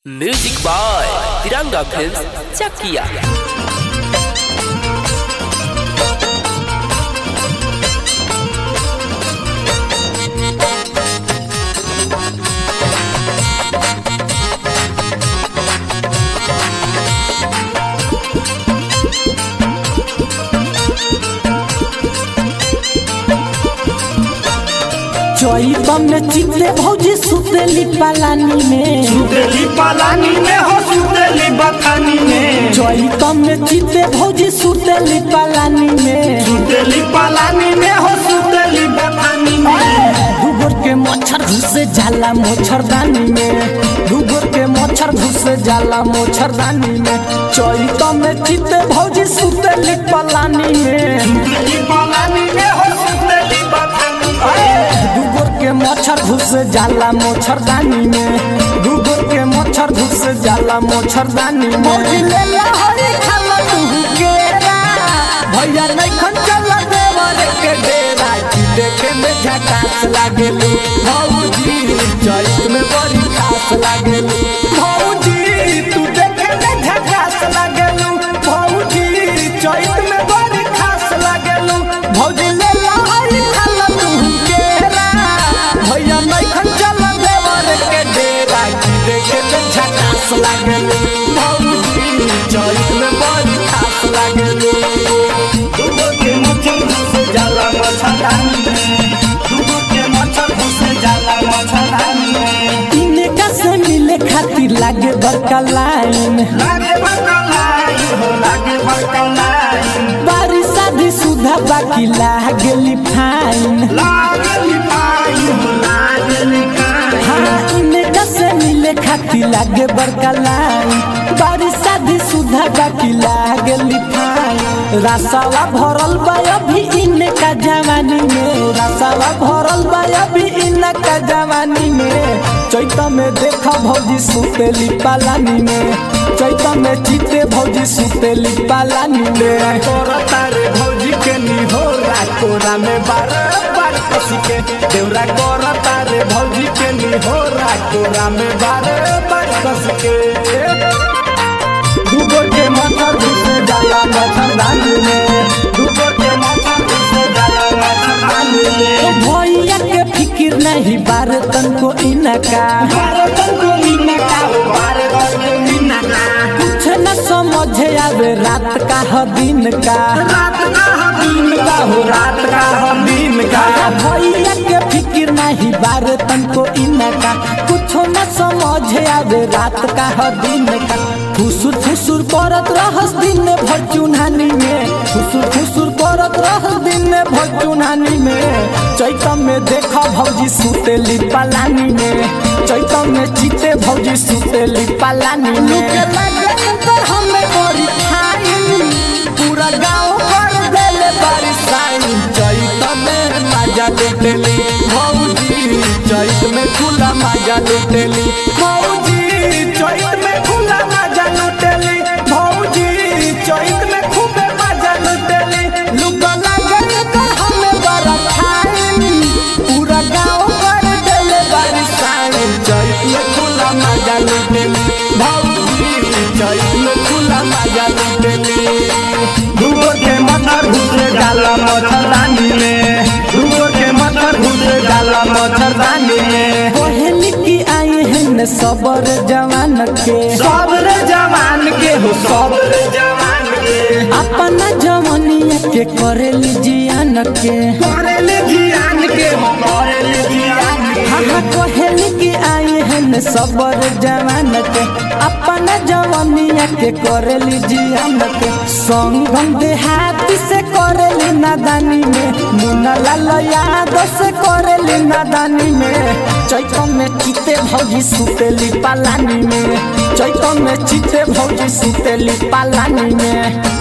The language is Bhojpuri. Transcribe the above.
music by Tiranga film Chakiya चैतम में चित्ते भौजी सुतेली पालानी में सुतेली पालानी में हो सुतेली बथानी में चैतम में चित्ते भौजी सुतेली पालानी में सुतेली पालानी में हो सुतेली बथानी में डूबर के मच्छर घुसे जाला मच्छरदानी में डूबर के मच्छर घुसे जाला मच्छरदानी में चैतम में चित्ते भौजी सुतेली पालानी में सुतेली पालानी में हो सुतेली बथानी में डूबर के मच्छर घुसे जाला मच्छरदानी में डूबर के मच्छर घुसे जाला मच्छरदानी में भौजी ले ला हरी खाला तू केरा भैया नहीं खन चला देवर के डेरा की देखे में झकास लागेलू भौजी चैत में बड़ी खास लागेलू भौजी तू देखे में झकास लागेलू भौजी चैत में बड़ी खास लागेलू भौजी ले ला हरी खाला तू केरा भैया नहीं खन चला देवर के डेरा की देखे में झकास लागेलू भौजी चैत में बड़ी खास लागेलू डूबो के मच्छर घुसे जाला मच्छरदानी में डूबो के मच्छर घुसे जाला मच्छरदानी में इनका से मिले खातिर लागे बड़का लाइन लागे बकलाई हो लागे बकलाई बारिश शादी सुधा बाकी लागेली फाइन लागेली पाई हो लागेली काई हाँ इनका से मिले खातिर लागे बड़का लाइन बारिश शादी सुधा बाकी लागेली फाइन रसावा भरल बा अभी इनका जवानी में रसावा भरल बा अभी इनका जवानी में चैत में देखा भौजी सुतेली पालानी में चैत में चिते भौजी सुतेली पालानी में करता रे भौजी के निहोरा कोरा में बार बार कसी के देवरा करता रे भौजी के निहोरा कोरा में बार बार कसी के डूबो के मच्छर घुसे जाला मच्छरदानी में डूबो के मच्छर घुसे जाला मच्छरदानी ओ में भैया के फिकिर नहीं बार तनको इनका भारत को मीना का हो भारत को मीना का कुछ न समझे आवे रात का ह दिन का रात का हो दिन का हो रात का हो दिन का भैया के फिकिर नहीं बार तनको इनका कुछ न समझे आवे रात का ह दिन का फुसुर फुसुर करत रहस दिन भर चुन्हानी में फुसुर फुसुर करत रहस दिन भर चुन्हानी में चैतम में देखा भौजी सुतेली पालानी में चैतम में चिते भौजी सुतेली पालानी में तर हमें बड़ी खाई पूरा गाँव कर देले बारिश आई चैत में मजा लुटेली भौजी चैत में खुला मजा लुटेली भौजी चैत में खुला मजा लुटेली भौजी चैत में खूबे मजा लुटेली लुका लागल कर हमें बड़ा खाई पूरा गाँव कर देले बारिश आई चैत में खुला मजा लुटेली भौजी चैत में खुला मजा लुटेली डूबो के मच्छर घुसे जाला मच्छरदानी में डूबो के मच्छर घुसे जाला मच्छरदानी में पहली की आई है न सबर जवान के सबरे जवान के हो सबरे जवान के अपना जवनिया के करेली जियान के करेले जियान के हो करेले जियान के हाँ कहली की आई है न सबर जवान के अपना जवनिया के करेली जियान के संगम देहाती से करेली नादानी में मुन्ना लाल यादव से करेली नादानी में चैतम में चिते भौजी सुतेली पालानी में चैतम में चिते भौजी सुतेली पालानी में